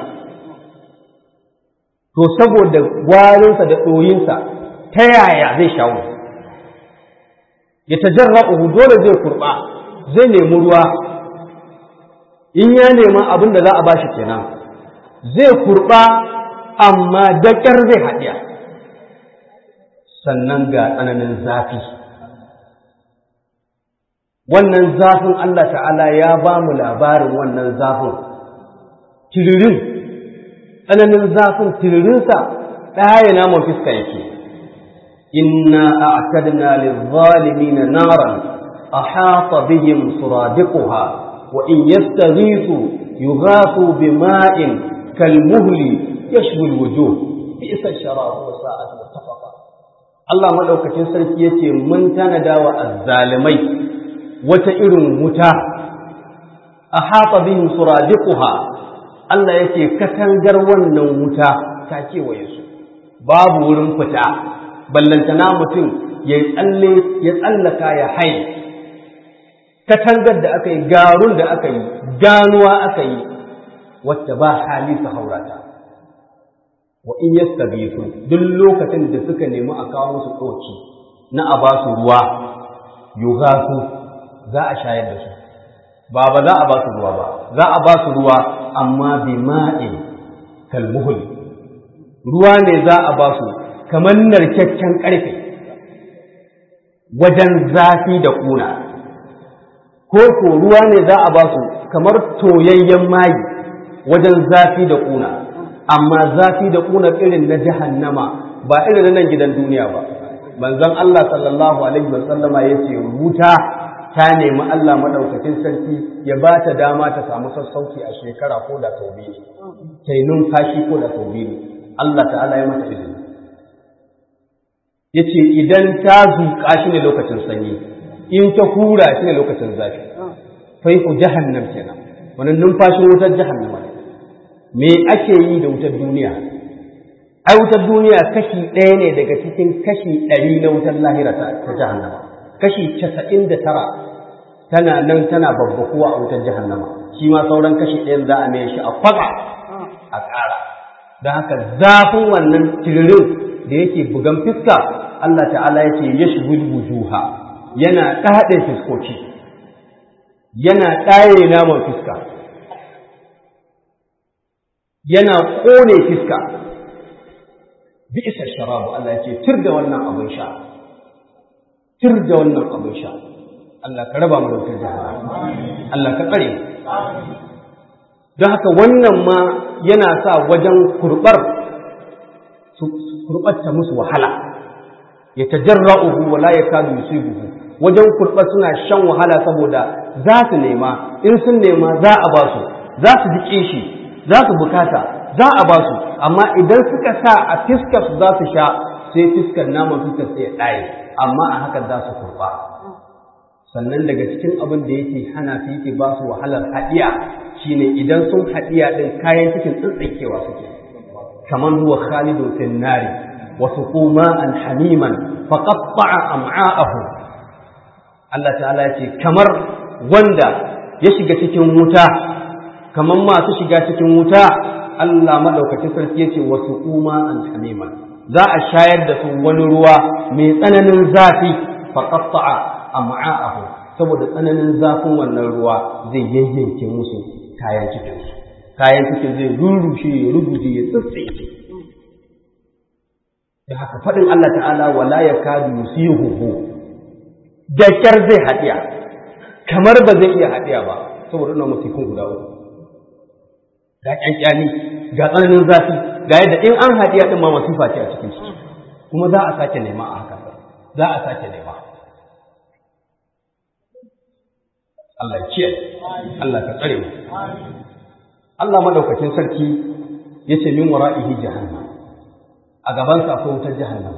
to saboda warinsa da ɗoyinsa ta yaya zai shawo ya tajarra'uhu dole zai kurɓa zai nemi ruwa in ya nema abin da za a bashi kenan zai kurɓa amma daƙar zai haɗiya sannan ga tsananin zafi wannan zafin Allah ta'ala ya ba mu labarin wannan zafin tiririn tsananin zafin tiririnsa ɗaya naman fiska yake inna a'tadna lil-zalimin naran ahata bihim suradiquha wa in yastaghithu yughathu bima'in kalmuhli yashwi al-wujuh bi'sa ash-sharab wa sa'at murtafaqa Allah madaukakin sarki yace mun tanada wa azzalimai wata irin wuta ahata bihim suradiquha Allah yake katangar wannan wuta ta kewaye su babu wurin fita ballantana mutum ya tsalle ya tsallaka ya hai katangar da aka yi garun da aka yi ganuwa aka yi wacce ba hali su haurata wa in yastabisu duk lokacin da suka nemi a kawo musu ɗauki na a ba su ruwa yugasu za a shayar da su ba ba za a ba su ruwa ba za a ba su ruwa amma bi ma'in kalmuhul ruwa ne za a ba su kamar narkakken ƙarfe wajen zafi da ƙuna ko ko ruwa ne za a ba su kamar toyayyen mayi wajen zafi da ƙuna amma zafi da ƙuna irin na jahannama ba irin na nan gidan duniya ba manzon Allah sallallahu alaihi wasallama ya ce wuta ta nemi Allah maɗaukakin sarki ya ba ta dama ta samu sassauci a shekara ko da sau biyu ta yi numfashi ko da sau biyu Allah ta'ala ya mata izini ya ce idan ta zuƙa shi ne lokacin sanyi in ta hura shi ne lokacin zafi fai ku jahannam kenan wannan numfashin wutar jahannama ne me ake yi da wutar duniya ai wutar duniya kashi ɗaya ne daga cikin kashi ɗari na wutar lahira ta jahannama kashi casa'in da tara tana nan tana babbakuwa a wutar jahannama shi ma sauran kashi ɗayan za a mai shi a kwaɓa a ƙara don haka zafin wannan tiririn da yake bugan fiska Allah ta'ala ya ce ya shigul wujuha yana ɗaɗe fiskoci yana ɗaye naman fiska yana ƙone fiska bi isa sharabu Allah ya ce tir da wannan abin sha tir da wannan abin sha Allah ka raba mu da wutar jahannama Allah ka tsare don haka wannan ma yana sa wajen kurbar su kurbatta musu wahala ya tajarra'uhu wa la yakadu yusibuhu wajen kurbar suna shan wahala saboda za su nema in sun nema za a ba su za su ji shi za su bukata za a ba su amma idan suka sa a fiskar su za su sha sai fiskar naman fiskar sai ya ɗaye amma a haka za su kurba sannan daga cikin abin da yake hana su yake ba su wahalar haɗiya shine idan sun haɗiya ɗin kayan cikin tsintsinkewa suke kamar huwa khalidun fin nari wa suquma an hamiman fa qatta'a am'a'ahu Allah ta'ala ya ce kamar wanda ya shiga cikin wuta kamar masu shiga cikin wuta Allah madaukakin sarki ya ce wa suquma an hamiman za a shayar da su wani ruwa mai tsananin zafi fa qatta'a am'a'ahu saboda tsananin zafin wannan ruwa zai yayyanke musu kayan cikin su kayan cikin zai rurrushe ya ruguje ya tsitsinke da haka faɗin Allah ta'ala wala yakadu yusihuhu da kyar zai haɗiya kamar ba zai iya haɗiya ba saboda wannan musifin guda uku ga ƙyanƙyani ga tsananin zafi ga yadda in an haɗiya ɗin ma masifa ce a cikin ciki kuma za a sake nema a haka za a sake nema Allah ya kiyaye Allah ka tsare mu Allah madaukakin sarki yace min wara'ihi jahannam a gaban sa akwai wutar jahannam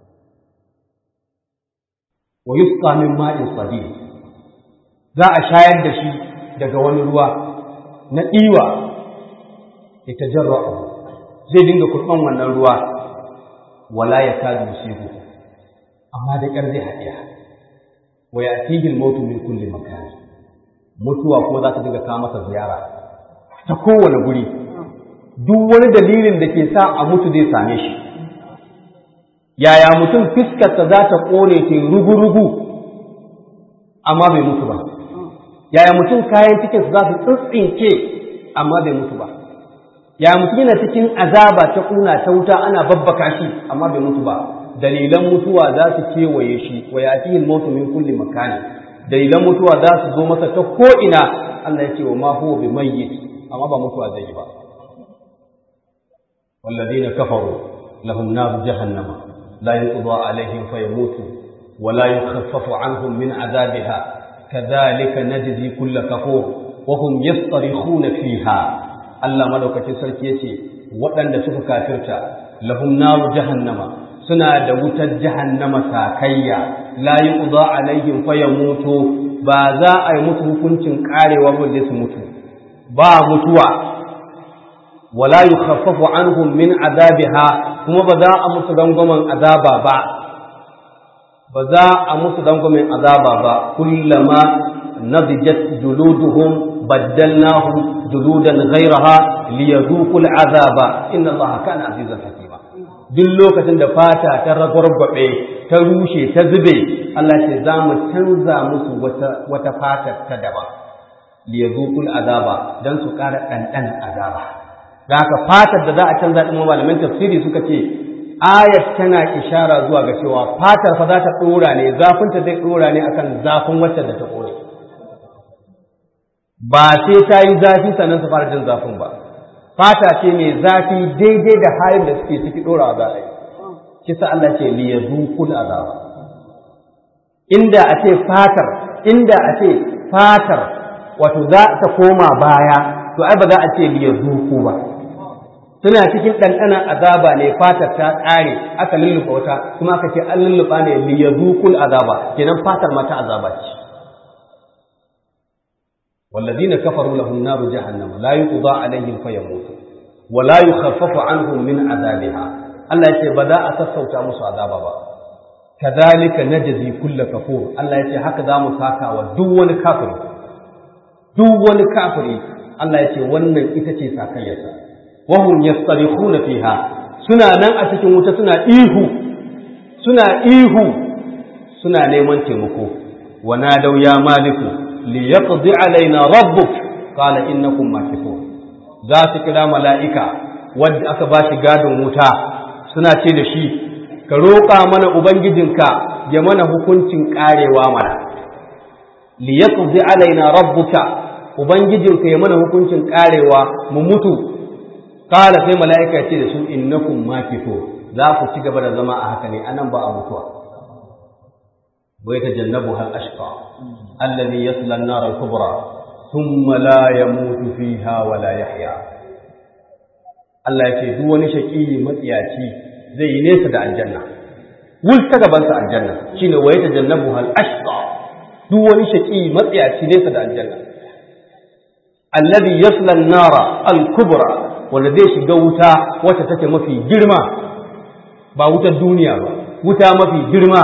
wa yusqa min ma'in sadid za a shayar da shi daga wani ruwa na ɗiwa ya tajarra'u zai dinga kurban wannan ruwa wala ya kadu yusibu amma da ƙyar zai haɗiya wa ya'tihi al-mautu min kulli makan mutuwa ko za ta dinga kawo masa ziyara ta kowane guri duk wani dalilin da ke sa a mutu zai same shi yaya mutum fiskarsa za ta ƙone ke rugu-rugu amma bai mutu ba yaya mutum kayan cikinsa za su tsintsinke amma bai mutu ba yaya mutum yana cikin azaba ta ƙuna ta wuta ana babbaka shi amma bai mutu ba dalilan mutuwa za su kewaye shi wa yatihin mautu min kulli makani dalilan mutuwa za su zo masa ta ko'ina Allah ya ce wa ma huwa bi mayyit amma ba mutuwa zai yi ba والذين كفروا لهم نار جهنم لا يقضى عليهم فيموتوا ولا يخفف عنهم من عذابها كذلك نجزي كل كفور وهم يصطرخون فيها الله ملوكة سركيتي وأن سوف كافرتا لهم نار جهنم سنا دوت جهنم ساكيا لا يقضى عليهم فيموتوا بازا أي متو كنت قاري وبدس متو با متوى wala yukhaffafu anhum min azabiha kuma ba za a musu dangwamen azaba ba ba za a musu dangwamen azaba ba kullama nadijat juluduhum baddalnahum juludan ghayraha liyadhuqul azaba inna allaha kana azizan hakima duk lokacin da fata ta ragwargwabe ta rushe ta zube Allah ce za mu canza musu wata wata fata ta daban liyadhuqul azaba dan su ƙara ɗanɗan azaba da haka fatar da za a canza ɗin malaman tafsiri suka ce ayat tana ishara zuwa ga cewa fatar fa za ta ɗora ne zafinta zai ɗora ne akan zafin wacce da ta ƙone ba sai ta yi zafi sannan su fara jin zafin ba fata ce mai zafi daidai da halin da suke ciki ɗorawa za a yi kisa Allah ce li yazuqul azaba inda a ce fatar inda a ce fatar wato za ta koma baya to ai ba za a ce li yazuqu ba suna cikin ɗanɗanon azaba ne fatar ta ƙare aka lullufa wata kuma aka ce an lullufa ne li yazuqul azaba kenan fatar mata azaba ce والذين كفروا لهم نار جهنم لا يقضى عليهم فيموتوا ولا يخفف عنهم من عذابها Allah ya ce ba za a sassauta musu azaba ba kadhalika najzi kulla kafur Allah ya ce haka za mu saka wa duk wani kafiri duk wani kafiri Allah ya ce wannan ita ce sakayyarsa wa hum yastarikhuna fiha suna nan a cikin wuta suna ihu suna ihu suna neman taimako wa nadaw ya maliku li yaqdi alaina rabbuk qala innakum makithun za su kira mala'ika wadda aka ba shi gadon wuta suna ce da shi ka roƙa mana ubangijinka ya mana hukuncin ƙarewa mana li yaqdi alaina rabbuka ubangijinka ya mana hukuncin ƙarewa mu mutu kala sai mala'ika ya ce da su innakum makithun za ku ci gaba da zama a haka ne anan ba a mutuwa ويتجنبها الأشقى الذي يصلى النار الكبرى ثم لا يموت فيها ولا يحيا Allah ya ce duk wani shaƙi matsiyaci zai yi nesa da aljanna wul ta gabansa aljanna shine wa yatajannabu hal ashqa duk wani shaƙi matsiyaci nesa da aljanna alladhi yasla an-nara al-kubra wanda zai shiga wuta wacce take mafi girma ba wutar duniya ba wuta mafi girma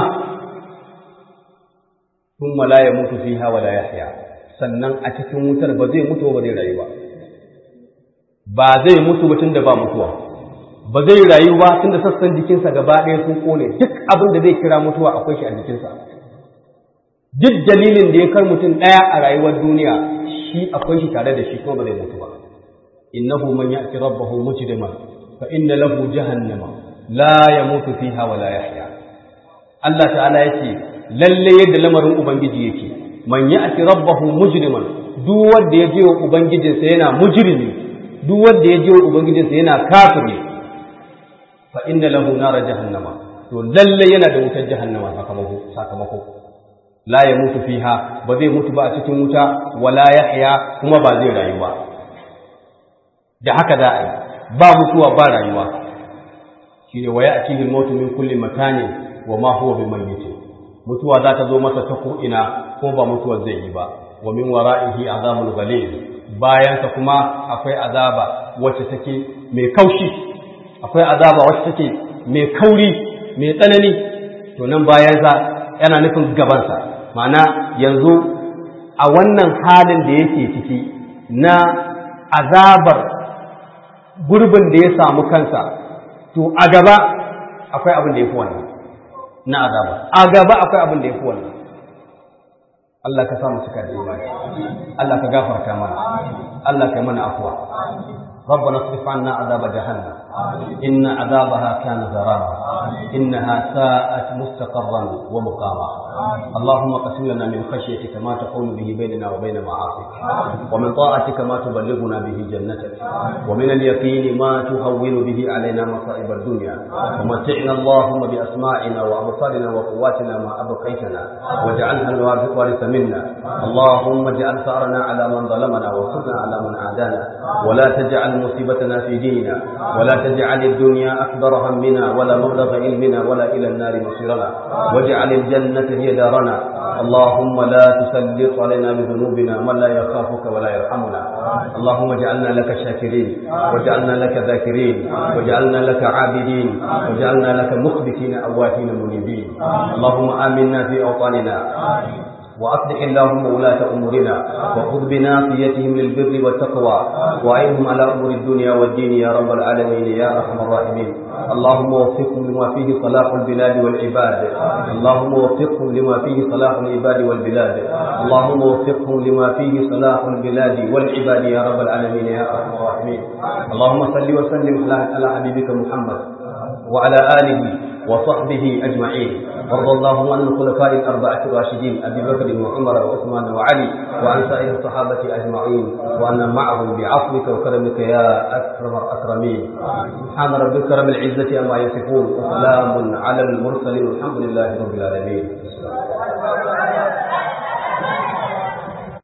thumma la yamutu fiha wa la yahya sannan a cikin wutar ba zai mutu ba zai rayu ba ba zai mutu ba tunda ba mutuwa ba zai rayu ba tunda sassan jikinsa gaba ɗaya sun kone duk abin da zai kira mutuwa akwai shi a jikinsa duk dalilin da ya kar mutum ɗaya a rayuwar duniya shi akwai shi tare da shi kuma ba zai mutu ba innahu man ya'ti rabbahu mujriman fa inna lahu jahannama la yamutu fiha wa la yahya Allah ta'ala yace lalle yadda lamarin ubangiji yake man ya'ti rabbahu mujriman duk wanda ya je wa ubangijinsa yana mujrimi duk wanda ya je wa ubangijinsa yana kafiri fa inna lahu nara jahannama to lalle yana da wutar jahannama sakamako sakamako la ya mutu fiha ba zai mutu ba a cikin wuta wala yahya kuma ba zai rayu ba da haka za a yi ba mutuwa ba rayuwa shine wa ya'tihi al-mautu min kulli makanin wa ma huwa bimayyit mutuwa za ta zo masa ta ko ina ko ba mutuwar zai yi ba wa min wara'ihi azabul ghalib bayan sa kuma akwai azaba wacce take mai kaushi akwai azaba wacce take mai kauri mai tsanani to nan bayan sa yana nufin gabansa ma'ana yanzu a wannan halin da yake ciki na azabar gurbin da ya samu kansa to a gaba akwai abin da ya fi wannan na azaba a gaba akwai abin da ya fi wannan Allah ka samu cika da imani Allah ka gafarta mana Allah ka yi mana afuwa ربنا اصرف عنا عذاب جهنم إن عذابها كان غراما إنها ساءت مستقرا ومقاما اللهم قسم لنا من خشيتك ما تحول به بيننا وبين معاصيك ومن طاعتك ما تبلغنا به جنتك ومن اليقين ما تهون به علينا مصائب الدنيا ومتعنا اللهم بأسماعنا وأبصارنا وقواتنا ما أبقيتنا واجعلها الوارث منا اللهم اجعل ثأرنا على من ظلمنا وانصرنا على من عادانا ولا تجعل مصيبتنا في ديننا ولا تجعل الدنيا أكبر همنا ولا مبلغ علمنا ولا إلى النار مصيرنا واجعل الجنة هي دارنا اللهم لا تسلط علينا بذنوبنا من لا يخافك ولا يرحمنا اللهم اجعلنا لك شاكرين واجعلنا لك ذاكرين واجعلنا لك عابدين واجعلنا لك مخبتين أواهين منيبين اللهم آمنا في أوطاننا وأصلح اللهم ولاة أمورنا وخذ بناصيتهم للبر والتقوى وأعينهم على أمور الدنيا والدين يا رب العالمين يا أرحم الراحمين اللهم وفقهم لما فيه صلاح البلاد والعباد اللهم وفقهم لما فيه صلاح العباد والبلاد اللهم وفقهم لما فيه صلاح البلاد والعباد يا رب العالمين يا أرحم الراحمين اللهم صل وسلم على حبيبك محمد وعلى آله وصحبه أجمعين وارض اللهم عن الخلفاء الأربعة الراشدين أبي بكر وعمر وعثمان وعلي وعن سائر الصحابة أجمعين وأن معهم بعفوك وكرمك يا أكرم الأكرمين سبحان ربك رب العزة عما يصفون وسلام على المرسلين والحمد لله رب العالمين